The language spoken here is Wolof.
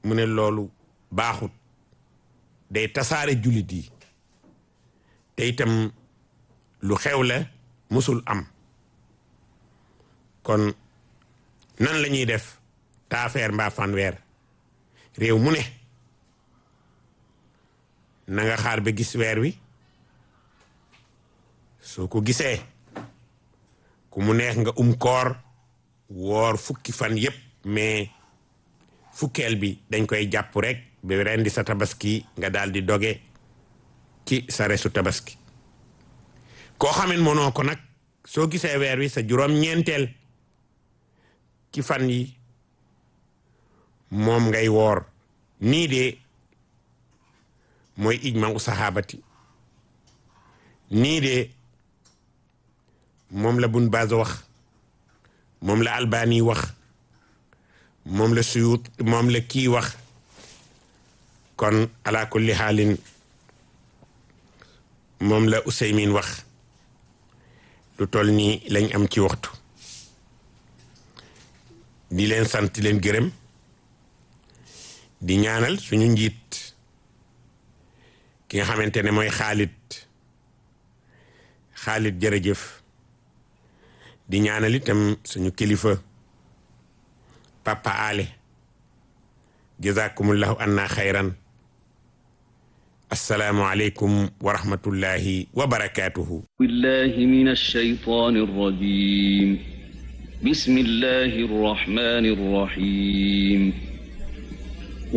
mu ne loolu baaxut day tasaare jullit yi te itam lu xew la musul am kon nan la ñuy def taafeer mbaa fanweer réew mu ne na nga xaar ba gis weer wi soo ko gisee ku mu neex nga um koor woor fukki fan yépp mais fukkeel bi dañ koy jàpp rek ba rendi sa tabaski nga daal di doge ci sa resu tabaski koo xamen mënoo ko nag soo gisee weer wi sa juróom-ñeenteel ci fan yi moom ngay woor nii de mooy ijma u saxaabati nii de moom la bun baaz wax moom la albani wax moom la suyut moom la kii wax kon ala kulli xaalin moom la useymin wax lu toll nii lañ am ci waxtu di leen sant leen gërëm di ñaanal suñu njiit ki nga xamante ne mooy xaalit xaalit jërëjëf di ñaanal itam suñu kilifa papa ale jazakumullahu anna xayran assalaamu aleykum wa rahmatullahi wa barakatuhu billahi min alshaytan arrajim bismillahi arrahmani arrahim